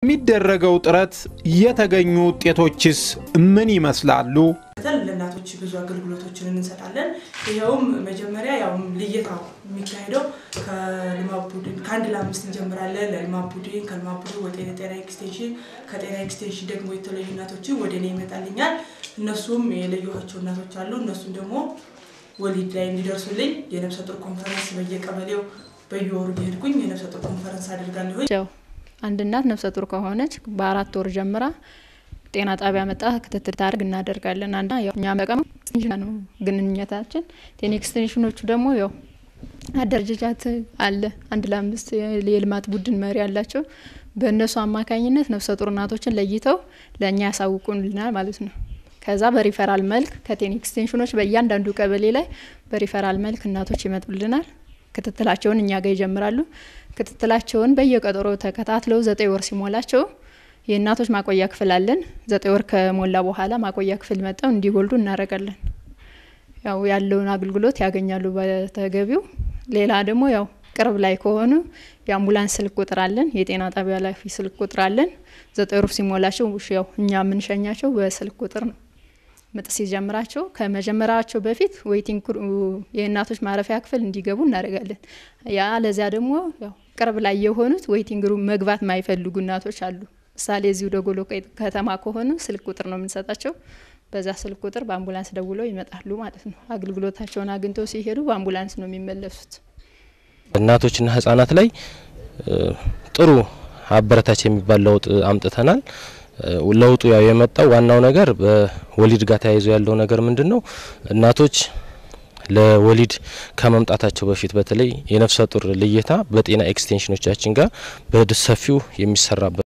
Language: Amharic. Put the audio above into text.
የሚደረገው ጥረት የተገኙ ውጤቶችስ ምን ይመስላሉ? ለእናቶች ብዙ አገልግሎቶችን እንሰጣለን። ይኸውም መጀመሪያ ያው ልየታው የሚካሄደው ከልማት ቡድን ከአንድ ለአምስት እንጀምራለን። ለልማት ቡድን ከልማት ቡድን ወደ ጤና ኤክስቴንሽን ከጤና ኤክስቴንሽን ደግሞ የተለዩ እናቶችን ወደ እኔ ይመጣልኛል። እነሱም የለየኋቸው እናቶች አሉ። እነሱም ደግሞ ወሊድ ላይ እንዲደርሱልኝ የነፍሰ ጡር ኮንፈረንስ በየቀበሌው በየወሩ እየሄድኩኝ የነፍሰ ጡር ኮንፈረንስ አድርጋለሁኝ። ያው አንድ እናት ነፍሰ ጡር ከሆነች በአራት ወር ጀምራ ጤና ጣቢያ መጣ ክትትል ታደርግ እናደርጋለን። አንዳ ያው እኛ በቀም ነው ግንኙነታችን። ቴን ኤክስቴንሽኖቹ ደግሞ ያው አደረጃጀት አለ። አንድ ለአምስት የልማት ቡድን መሪ አላቸው። በእነሱ አማካኝነት ነፍሰ ጡር እናቶችን ለይተው ለእኛ ያሳውቁልናል ማለት ነው። ከዛ በሪፈራል መልክ ከቴን ኤክስቴንሽኖች በእያንዳንዱ ቀበሌ ላይ በሪፈራል መልክ እናቶች ይመጡልናል። ክትትላቸውን እኛ ጋር ይጀምራሉ። ክትትላቸውን በየቀጠሮ ተከታትለው ዘጠኝ ወር ሲሞላቸው የእናቶች ማቆያ ክፍል አለን። ዘጠኝ ወር ከሞላ በኋላ ማቆያ ክፍል መጠው እንዲወልዱ እናደርጋለን። ያው ያለውን አገልግሎት ያገኛሉ በተገቢው። ሌላ ደግሞ ያው ቅርብ ላይ ከሆኑ የአምቡላንስ ስልክ ቁጥር አለን። የጤና ጣቢያ ላይ ስልክ ቁጥር አለን። ዘጠኝ ወር ሲሞላቸው ያው እኛ የምንሸኛቸው በስልክ ቁጥር ነው። ምጥ ሲጀምራቸው ከመጀመራቸው በፊት ዌይቲንግ የእናቶች ማረፊያ ክፍል እንዲገቡ እናደርጋለን። ያ ለዚያ ደግሞ ያው ቅርብ ላይ የሆኑት ዌይቲንግ ሩም መግባት የማይፈልጉ እናቶች አሉ። ምሳሌ እዚሁ ደጎሎ ከተማ ከሆኑ ስልክ ቁጥር ነው የምንሰጣቸው። በዛ ስልክ ቁጥር በአምቡላንስ ደውለው ይመጣሉ ማለት ነው። አገልግሎታቸውን አግኝተው ሲሄዱ በአምቡላንስ ነው የሚመለሱት። እናቶችና ህጻናት ላይ ጥሩ አበረታች የሚባል ለውጥ አምጥተናል። ለውጡ ያው የመጣው ዋናው ነገር በወሊድ ጋር ተያይዞ ያለው ነገር ምንድን ነው? እናቶች ለወሊድ ከመምጣታቸው በፊት በተለይ የነፍሰ ጡር ልየታ በጤና ኤክስቴንሽኖቻችን ጋር በሰፊው የሚሰራበት